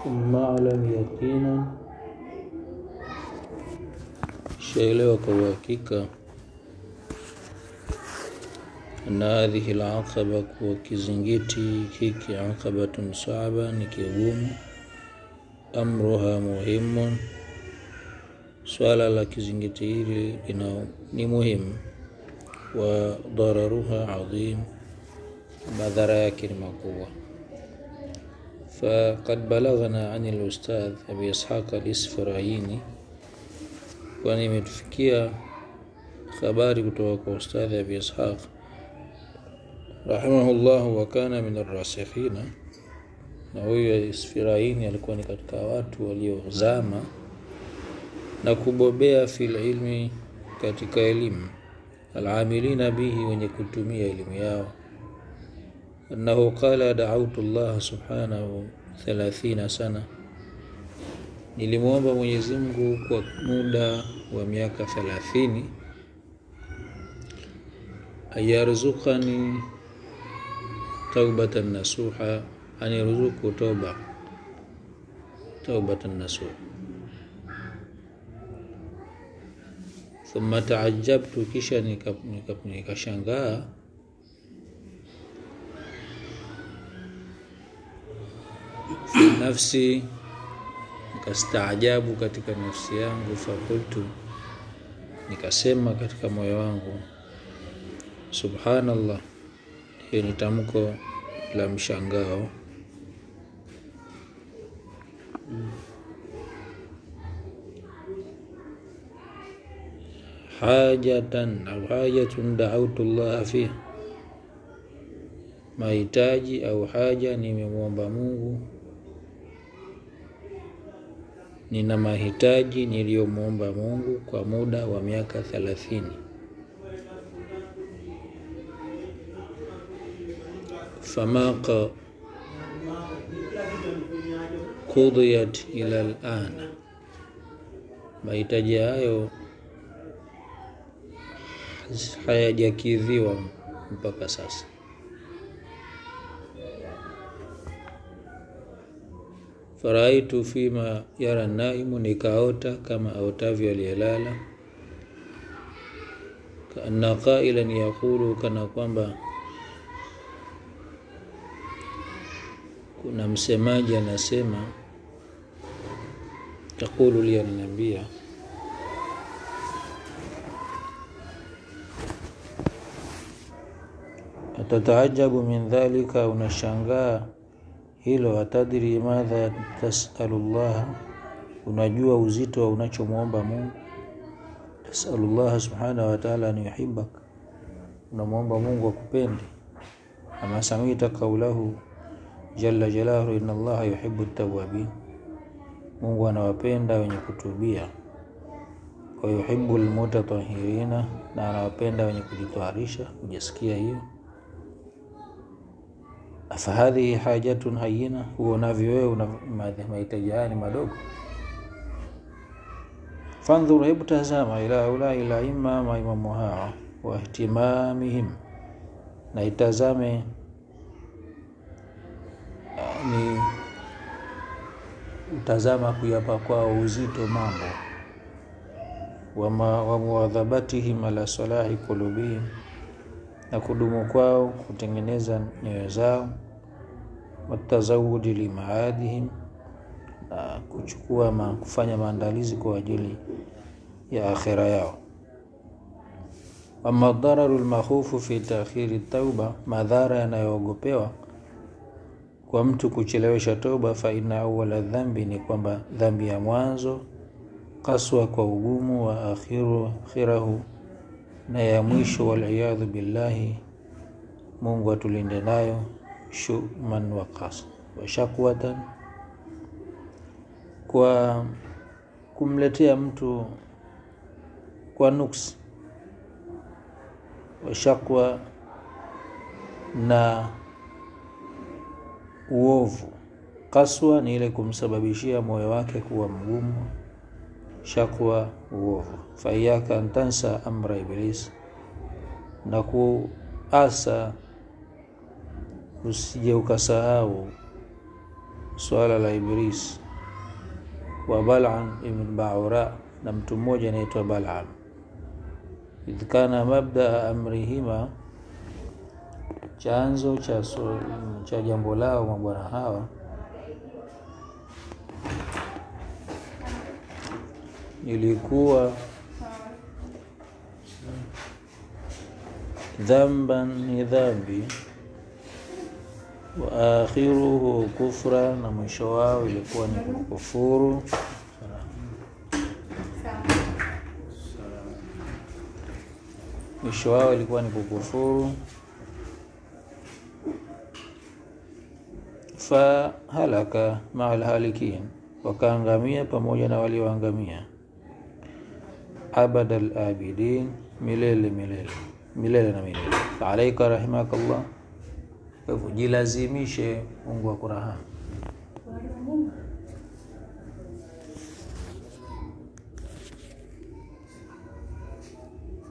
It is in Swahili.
ثم اعلم يقينا shaelewa kwa uhakika na hadhihi alaqaba kuwa kizingiti hiki aqabatun saba ni kigumu amruha muhimun swala la kizingiti hili lina ni muhimu wa dararuha adhim madhara yake ni makubwa فقد بلغنا عن الأستاذ أبي إسحاق الإسفرايني kwani imetufikia habari kutoka kwa ustadhi Abi Ishaq rahimahullah wa kana min arrasikhina, na huyo Isfiraini alikuwa ni katika watu waliozama na kubobea fil ilmi, katika elimu, alamilina bihi, wenye kutumia elimu yao. Annahu qala da'awtu Allah subhanahu 30 sana nilimwomba Mwenyezi Mungu kwa muda wa miaka thelathini ayarzukani taubatan nasuha, aniruzuku toba taubatan nasuha. Thumma taajabtu, kisha nikashangaa fi nafsi nikastaajabu katika nafsi yangu, fakultu, nikasema katika moyo wangu, subhanallah. Hiyo ni tamko la mshangao. hajatan au hajatun daautu llaha fiha, mahitaji au haja nimemwomba Mungu nina mahitaji niliyomwomba Mungu kwa muda wa miaka thelathini. fama qudiyat ila alana, mahitaji hayo hayajakidhiwa mpaka sasa. Faraitu fima yara naimu, nikaota kama aotavyo aliyelala. Kaanna qailan yaqulu, kana kwamba kuna msemaji anasema, taqulu li, ananiambia atataajabu min dhalika, unashangaa hilo atadri madha tasalu llaha, unajua uzito wa unachomwomba Mungu. Tasalu llaha subhanahu wa ta'ala an yuhibbak, unamwomba Mungu akupende. Ama samita kaulahu jalla jalaluhu, inna allaha yuhibbu tawabin, Mungu anawapenda wenye kutubia. Wa yuhibbu almutatahhirina, na anawapenda wenye kujitaharisha. Kujasikia hiyo Fahadhihi hajatun hayina, huonavyo wewe una mahitaji haya ni madogo. Fandhur, hebu tazama, ila ulai la ima maimamu hawa wa ihtimamihim, na itazame ni utazama kuyapa kwao uzito mambo, wa muwadhabatihim ala salahi qulubihim na kudumu kwao kutengeneza nyoyo zao, watazawudi limaadihim, na kuchukua ma, kufanya maandalizi kwa ajili ya akhira yao. Ama dararu lmakhufu fi taakhiri tauba, madhara yanayoogopewa kwa mtu kuchelewesha toba. Fa inna awala dhambi, ni kwamba dhambi ya mwanzo, kaswa kwa ugumu, wa akhiru akhirahu na ya mwisho, waliyadhu billahi, Mungu atulinde nayo, shuman wa qas wa shakwatan, kwa kumletea mtu kwa nuksi, wa shakwa na uovu. Kaswa ni ile kumsababishia moyo wake kuwa mgumu shakwa uovu. Faiyaka antansa amra Iblis, na kuasa usije ukasahau swala la Iblis wa Bal'am ibn Ba'ura na mtu mmoja anaitwa Bal'am idh kana mabdaa amrihima chanzo cha, so, cha jambo lao mabwana hawa ilikuwa dhamban ni dhambi wa akhiruhu kufra na mwisho wao ilikuwa ni kukufuru mwisho wao ilikuwa ni kukufuru fa halaka maa alhalikin wakaangamia pamoja na walioangamia abada alabidin milele milele milele na milele faalaika rahimakallah kwa hivyo jilazimishe mungu akurahamu